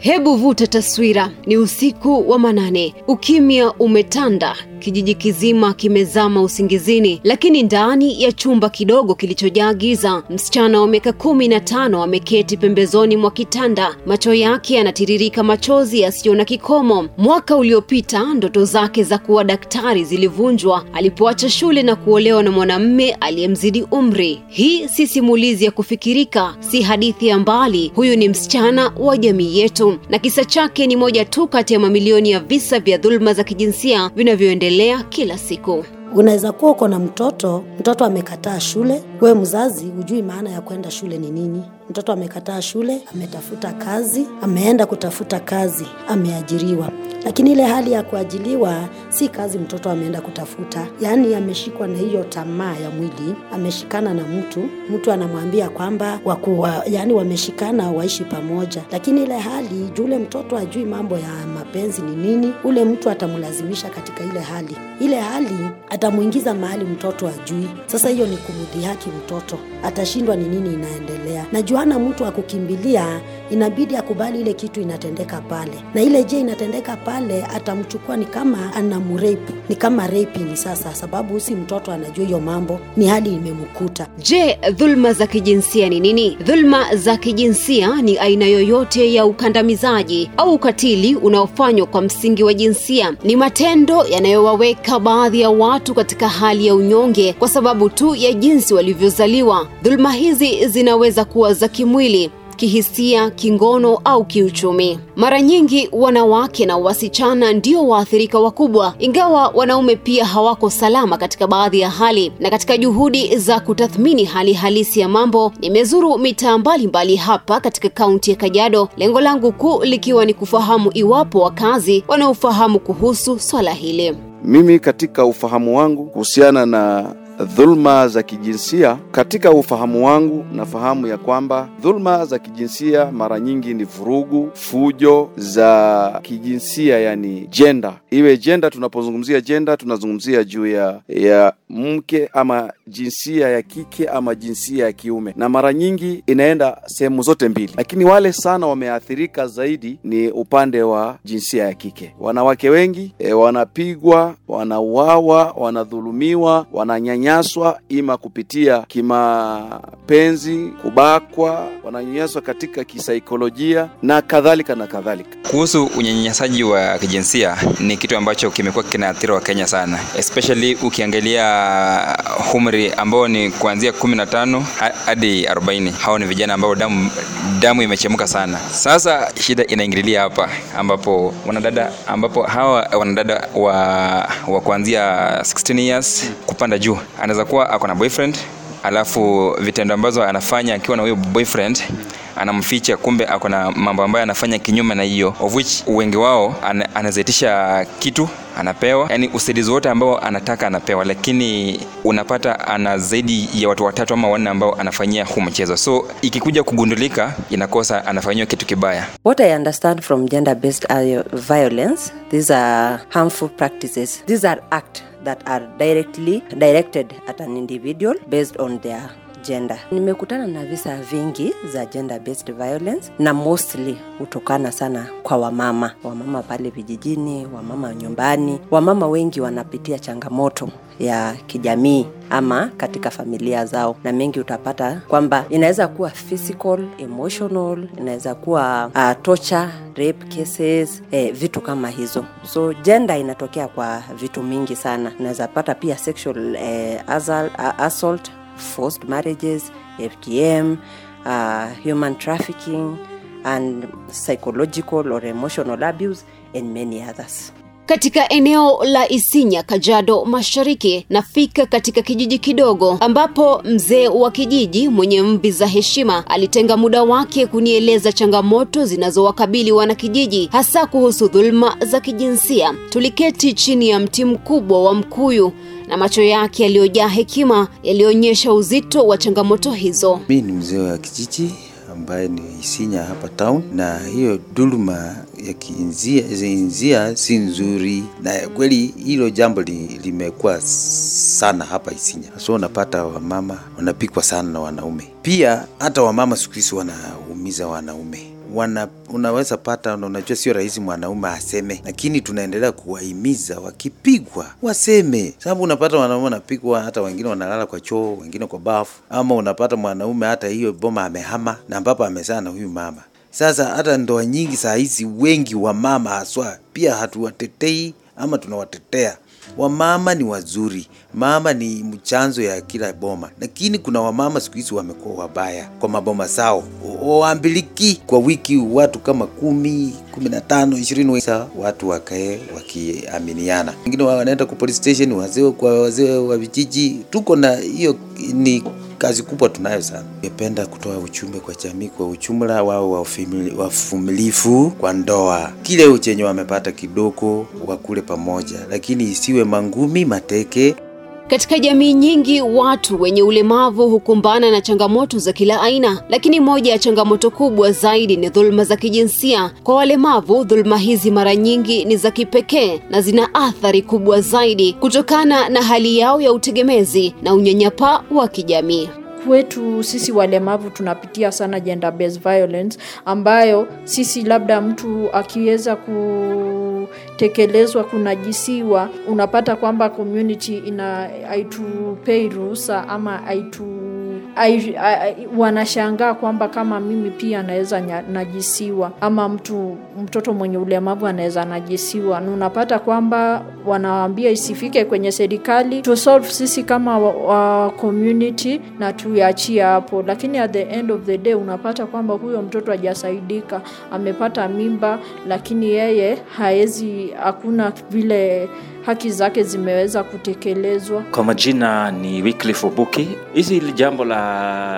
Hebu vuta taswira, ni usiku wa manane, ukimya umetanda, kijiji kizima kimezama usingizini, lakini ndani ya chumba kidogo kilichojaa giza, msichana wa miaka kumi na tano ameketi pembezoni mwa kitanda, macho yake yanatiririka machozi yasiyo na kikomo. Mwaka uliopita ndoto zake za kuwa daktari zilivunjwa alipoacha shule na kuolewa na mwanamume aliyemzidi umri. Hii si simulizi ya kufikirika, si hadithi ya mbali. Huyu ni msichana wa jamii yetu, na kisa chake ni moja tu kati ya mamilioni ya visa vya dhuluma za kijinsia vinavyoendelea kila siku. Unaweza kuwa uko na mtoto, mtoto amekataa shule, wewe mzazi hujui maana ya kwenda shule ni nini. Mtoto amekataa shule, ametafuta kazi, ameenda kutafuta kazi, ameajiriwa, lakini ile hali ya kuajiliwa si kazi mtoto ameenda kutafuta, yaani ameshikwa na hiyo tamaa ya mwili, ameshikana na mtu, mtu anamwambia kwamba wakuwa, yaani wameshikana waishi pamoja, lakini ile hali juu ule mtoto ajui mambo ya mapenzi ni nini, ule mtu atamlazimisha katika ile hali, ile hali atamuingiza mahali mtoto ajui. Sasa hiyo ni kumdhihaki mtoto, atashindwa ni nini inaendelea. Na juana mtu akukimbilia, inabidi akubali ile kitu inatendeka pale, na ile je inatendeka pale, atamchukua ni kama anamrape, ni kama raping sasa, sababu si mtoto anajua hiyo mambo, ni hali imemkuta. Je, dhulma za kijinsia ni nini? Dhulma za kijinsia ni aina yoyote ya ukandamizaji au ukatili unaofanywa kwa msingi wa jinsia. Ni matendo yanayowaweka baadhi ya watu katika hali ya unyonge kwa sababu tu ya jinsi walivyozaliwa. Dhulma hizi zinaweza kuwa za kimwili kihisia, kingono au kiuchumi. Mara nyingi wanawake na wasichana ndio waathirika wakubwa, ingawa wanaume pia hawako salama katika baadhi ya hali. Na katika juhudi za kutathmini hali halisi ya mambo, nimezuru mitaa mbalimbali hapa katika kaunti ya Kajiado, lengo langu kuu likiwa ni kufahamu iwapo wakazi wanaofahamu kuhusu swala hili. Mimi katika ufahamu wangu kuhusiana na dhulma za kijinsia, katika ufahamu wangu nafahamu ya kwamba dhulma za kijinsia mara nyingi ni vurugu, fujo za kijinsia, yani jenda. Iwe jenda, tunapozungumzia jenda tunazungumzia juu ya ya mke ama jinsia ya kike ama jinsia ya kiume, na mara nyingi inaenda sehemu zote mbili, lakini wale sana wameathirika zaidi ni upande wa jinsia ya kike. Wanawake wengi e, wanapigwa, wanauawa, wanadhulumiwa, wananyanyaswa ima kupitia kimapenzi, kubakwa, wananyanyaswa katika kisaikolojia na kadhalika na kadhalika. Kuhusu unyanyasaji wa kijinsia ni kitu ambacho kimekuwa kinaathiri wa Kenya sana, especially ukiangalia umri ambao ni kuanzia kumi na tano hadi arobaini. Hao ni vijana ambao damu damu imechemka sana. Sasa shida inaingililia hapa ambapo wanadada ambapo hawa wanadada wa, wa kuanzia 16 years kupanda juu anaweza kuwa ako na boyfriend alafu vitendo ambazo anafanya akiwa na huyo boyfriend anamficha, kumbe ako na mambo ambayo anafanya kinyume na hiyo, of which wengi wao ana, anazaitisha kitu anapewa, yani usaidizi wote ambao anataka anapewa, lakini unapata ana zaidi ya watu watatu ama wanne ambao anafanyia huu mchezo, so ikikuja kugundulika inakosa anafanyiwa kitu kibaya. What I understand from gender based violence, these are harmful practices. These are acts that are directly directed at an individual based on their gender. Nimekutana na visa vingi za gender based violence na mostly hutokana sana kwa wamama, wamama pale vijijini, wamama nyumbani. Wamama wengi wanapitia changamoto ya kijamii ama katika familia zao, na mengi utapata kwamba inaweza kuwa physical, emotional, inaweza kuwa uh, torture, rape cases, eh, vitu kama hizo. So gender inatokea kwa vitu mingi sana. Unaweza pata pia sexual eh, assault, uh, assault forced marriages, FGM, uh, human trafficking, and psychological or emotional abuse, and many others. Katika eneo la Isinya, Kajiado Mashariki, nafika katika kijiji kidogo ambapo mzee wa kijiji mwenye mvi za heshima alitenga muda wake kunieleza changamoto zinazowakabili wanakijiji, hasa kuhusu dhulma za kijinsia. Tuliketi chini ya mti mkubwa wa mkuyu na macho yake yaliyojaa hekima yalionyesha uzito wa changamoto hizo. Mi ni mzee wa kijiji ambaye ni Isinya hapa town, na hiyo dhuluma ya kiinzia si nzuri, na kweli hilo jambo li, limekuwa sana hapa Isinya. So unapata wamama wanapikwa sana na wanaume, pia hata wamama siku hizi wanaumiza wanaume wana, unaweza pata, unajua sio rahisi mwanaume aseme, lakini tunaendelea kuwahimiza wakipigwa waseme, sababu unapata wanaume wanapigwa, hata wengine wanalala kwa choo, wengine kwa bafu, ama unapata mwanaume hata hiyo boma amehama na ambapo amezaa na huyu mama. Sasa hata ndoa nyingi saa hizi, wengi wa mama haswa pia hatuwatetei ama tunawatetea Wamama ni wazuri, mama ni mchanzo ya kila boma, lakini kuna wamama siku hizi wamekuwa wabaya kwa maboma zao, waambiliki kwa wiki watu kama kumi, kumi na tano, ishirini, watu wakae wakiaminiana. Wengine wanaenda kwa police station, wazee kwa wazee wa vijiji. Tuko na hiyo, ni kazi kubwa tunayo sana. Ningependa kutoa ujumbe kwa jamii kwa ujumla, wao wavumilifu kwa ndoa, kile chenye wamepata kidogo wakule pamoja, lakini isiwe mangumi mateke. Katika jamii nyingi watu wenye ulemavu hukumbana na changamoto za kila aina, lakini moja ya changamoto kubwa zaidi ni dhuluma za kijinsia. Kwa walemavu, dhuluma hizi mara nyingi ni za kipekee na zina athari kubwa zaidi kutokana na hali yao ya utegemezi na unyanyapaa wa kijamii. Kwetu sisi walemavu tunapitia sana gender based violence, ambayo sisi labda mtu akiweza kutekelezwa, kunajisiwa, unapata kwamba community ina haitupei ruhusa ama haitu ai, ai, wanashangaa kwamba kama mimi pia naweza najisiwa ama mtu mtoto mwenye ulemavu anaweza najisiwa, na unapata kwamba wanawaambia isifike kwenye serikali to solve sisi kama wa, wa community na tuiachie hapo, lakini at the end of the day unapata kwamba huyo mtoto hajasaidika, amepata mimba, lakini yeye haezi, hakuna vile haki zake zimeweza kutekelezwa. Kwa majina ni Wycliffe Obuki. Hizi jambo la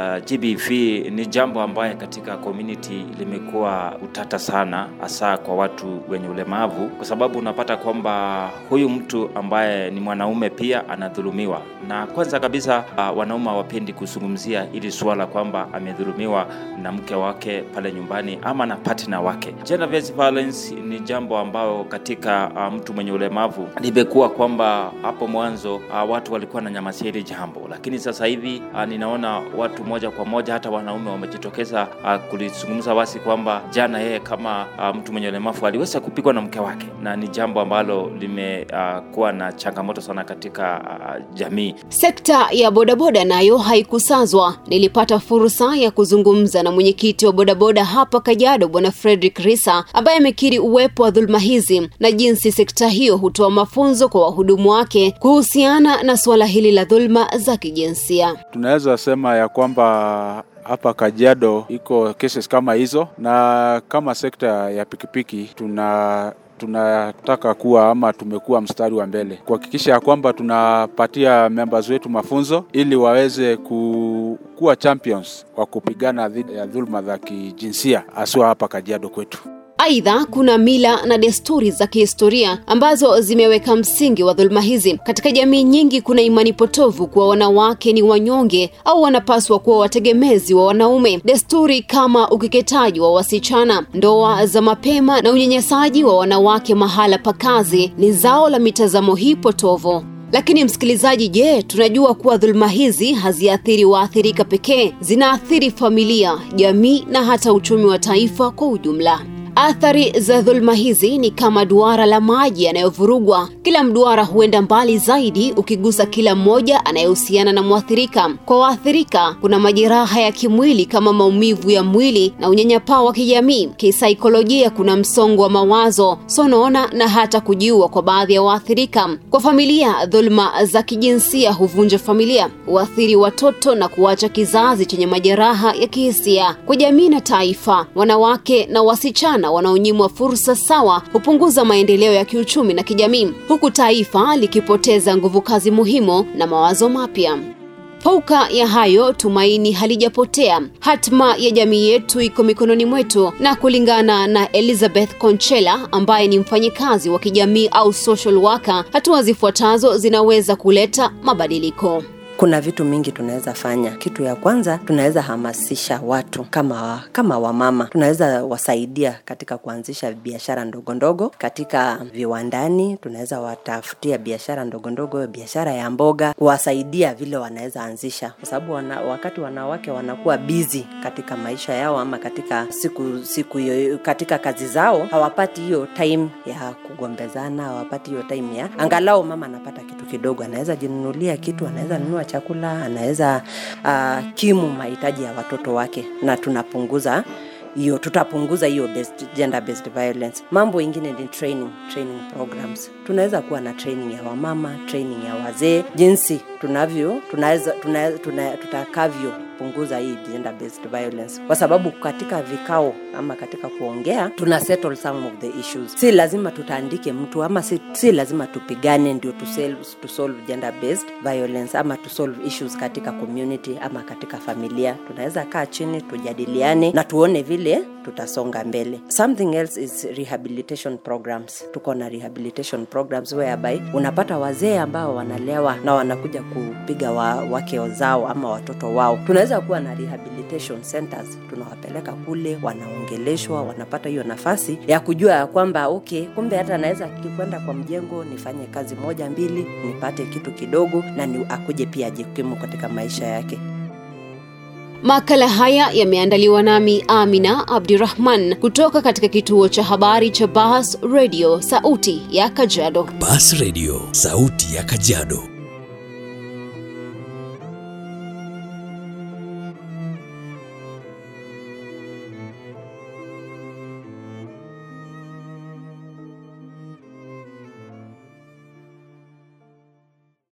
GBV ni jambo ambaye katika community limekuwa utata sana, hasa kwa watu wenye ulemavu, kwa sababu unapata kwamba huyu mtu ambaye ni mwanaume pia anadhulumiwa, na kwanza kabisa uh, wanaume hawapendi kuzungumzia ili suala kwamba amedhulumiwa na mke wake pale nyumbani ama na partner wake. Gender based violence ni jambo ambayo katika uh, mtu mwenye ulemavu limekuwa kwamba hapo mwanzo uh, watu walikuwa na nyamasia hili jambo, lakini sasa hivi uh, ninaona watu moja kwa moja hata wanaume wamejitokeza uh, kulizungumza wasi kwamba jana yeye kama uh, mtu mwenye ulemavu aliweza kupigwa na mke wake, na ni jambo ambalo limekuwa uh, na changamoto sana katika uh, jamii. Sekta ya bodaboda nayo haikusazwa. Nilipata fursa ya kuzungumza na mwenyekiti wa bodaboda hapa Kajiado, Bwana Frederick Risa, ambaye amekiri uwepo wa dhuluma hizi na jinsi sekta hiyo hutoa mafunzo kwa wahudumu wake kuhusiana na suala hili la dhuluma za kijinsia. Tunaweza sema ya kwamba hapa Kajiado iko cases kama hizo, na kama sekta ya pikipiki tuna tunataka kuwa ama tumekuwa mstari wa mbele kuhakikisha ya kwamba tunapatia members wetu mafunzo ili waweze ku, kuwa champions wa kupigana dhidi ya dhuluma za kijinsia haswa hapa Kajiado kwetu. Aidha, kuna mila na desturi za kihistoria ambazo zimeweka msingi wa dhuluma hizi. Katika jamii nyingi, kuna imani potovu kuwa wanawake ni wanyonge au wanapaswa kuwa wategemezi wa wanaume. Desturi kama ukeketaji wa wasichana, ndoa za mapema na unyanyasaji wa wanawake mahala pa kazi ni zao la mitazamo hii potovu. Lakini msikilizaji, je, tunajua kuwa dhuluma hizi haziathiri waathirika pekee, zinaathiri familia, jamii na hata uchumi wa taifa kwa ujumla. Athari za dhuluma hizi ni kama duara la maji yanayovurugwa. Kila mduara huenda mbali zaidi ukigusa kila mmoja anayehusiana na mwathirika. Kwa waathirika, kuna majeraha ya kimwili kama maumivu ya mwili na unyanyapaa wa kijamii. Kisaikolojia, kuna msongo wa mawazo, sonona na hata kujiua kwa baadhi ya waathirika. Kwa familia, dhuluma za kijinsia huvunja familia, huathiri watoto na kuacha kizazi chenye majeraha ya kihisia. Kwa jamii na taifa, wanawake na wasichana wanaonyimwa fursa sawa hupunguza maendeleo ya kiuchumi na kijamii, huku taifa likipoteza nguvu kazi muhimu na mawazo mapya. Fauka ya hayo, tumaini halijapotea. Hatma ya jamii yetu iko mikononi mwetu, na kulingana na Elizabeth Conchela ambaye ni mfanyikazi wa kijamii au social worker, hatua zifuatazo zinaweza kuleta mabadiliko. kuna vitu mingi tunaweza fanya. Kitu ya kwanza tunaweza hamasisha watu kama kama wamama, tunaweza wasaidia katika kuanzisha biashara ndogo ndogo katika viwandani, tunaweza watafutia biashara ndogo ndogo, biashara ya mboga, kuwasaidia vile wanaweza anzisha, kwa sababu wana, wakati wanawake wanakuwa busy katika maisha yao ama katika siku siku yoyo, katika kazi zao hawapati hiyo time ya kugombezana, hawapati hiyo time ya angalau mama anapata kitu kidogo, anaweza jinunulia kitu, anaweza nunua chakula, anaweza uh, kimu mahitaji ya watoto wake, na tunapunguza hiyo tutapunguza hiyo based, gender based violence. Mambo ingine ni training, training programs. Tunaweza kuwa na training ya wamama, training ya wazee, jinsi tunavyo tunaweza tuna, tuna, tutakavyo punguza hii gender based violence, kwa sababu katika vikao ama katika kuongea tuna settle some of the issues. Si lazima tutaandike mtu ama si, si lazima tupigane ndio to solve, to solve gender based violence ama to solve issues katika community ama katika familia. Tunaweza kaa chini tujadiliane na tuone vile tutasonga mbele. Something else is rehabilitation programs. Tuko na rehabilitation programs whereby unapata wazee ambao wanalewa na wanakuja kupiga wa, wake zao ama watoto wao. Tunaweza kuwa na rehabilitation centers, tunawapeleka kule, wanaongeleshwa, wanapata hiyo nafasi ya kujua ya kwamba okay, kumbe hata naweza kwenda kwa mjengo nifanye kazi moja mbili, nipate kitu kidogo na ni akuje pia ajikimu katika maisha yake. Makala haya yameandaliwa nami Amina Abdirahman kutoka katika kituo cha habari cha Bahas Radio, sauti ya Kajiado. Bas Radio, sauti ya Kajiado.